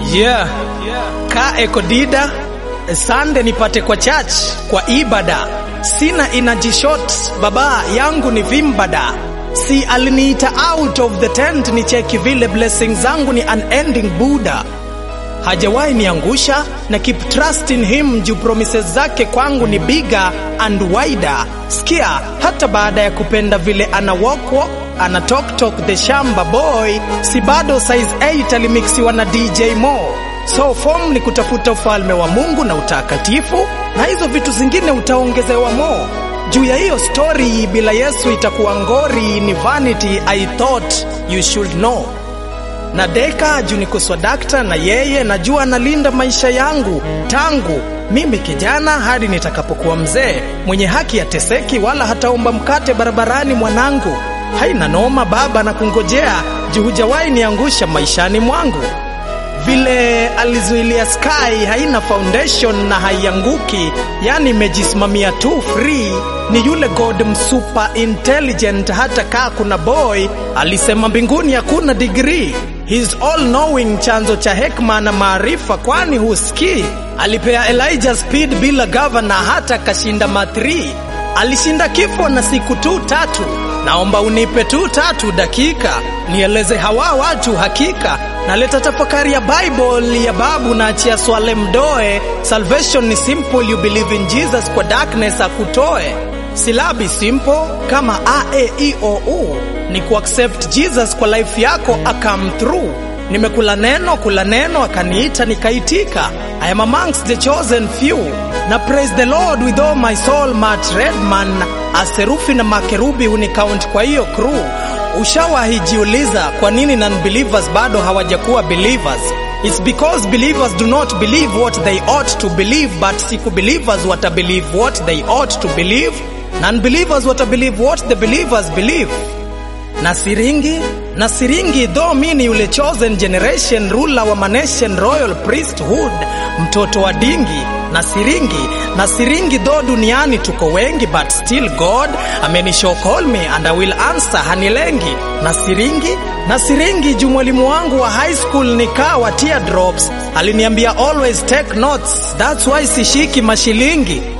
Yeah. Ka ekodida Sande nipate kwa church kwa ibada, sina inaji shot baba yangu ni vimbada, si aliniita out of the tent ni cheki vile blessings zangu ni unending Buddha hajawahi niangusha na keep trust in him juu promises zake kwangu ni bigger and wider. Sikia, hata baada ya kupenda vile ana walk walk, ana talk talk the shamba boy, si bado size 8 alimixiwa na DJ Mo. So form ni kutafuta ufalme wa Mungu na utakatifu, na hizo vitu zingine utaongezewa mo. Juu ya hiyo story, bila Yesu itakuwa ngori, ni vanity. I thought you should know na deka juu niko swadakta na yeye najua analinda maisha yangu tangu mimi kijana hadi nitakapokuwa mzee. Mwenye haki ateseki wala hataomba mkate barabarani. Mwanangu, haina noma baba, na kungojea juu hujawahi niangusha maishani mwangu. Vile alizuilia sky haina foundation na haianguki, yani imejisimamia tu free. Ni yule god msuper intelligent, hata kaa kuna boy alisema mbinguni hakuna degree. He's all knowing, chanzo cha hekma na maarifa, kwani husikii? Alipea Elijah speed bila gavana, hata kashinda mathri. Alishinda kifo na siku tu tatu. Naomba unipe tu tatu dakika nieleze hawa watu hakika. Naleta tafakari ya Bible ya babu na achia swale mdoe. Salvation ni simple, you believe in Jesus, kwa darkness akutoe. Silabi simple kama a e i o u ni kuaccept Jesus kwa life yako akam through. Nimekula neno kula neno akaniita nikaitika. I am amongst the chosen few. Na praise the Lord with all my soul. Matt Redman aserufi na makerubi unicount kwa hiyo crew. Ushawahi jiuliza kwa nini non-believers bado hawajakuwa believers? It's because believers do not believe what they ought to believe, but siku believers wata believe what they ought to believe. Non-believers wata believe what the believers believe na siringi na siringi though mi ni yule chosen generation ruler wa manation royal priesthood mtoto wa dingi na siringi na siringi though duniani tuko wengi but still god amenishow call me and I will answer hanilengi na siringi na siringi juu mwalimu wangu wa high school nikawa teardrops aliniambia always take notes that's why sishiki mashilingi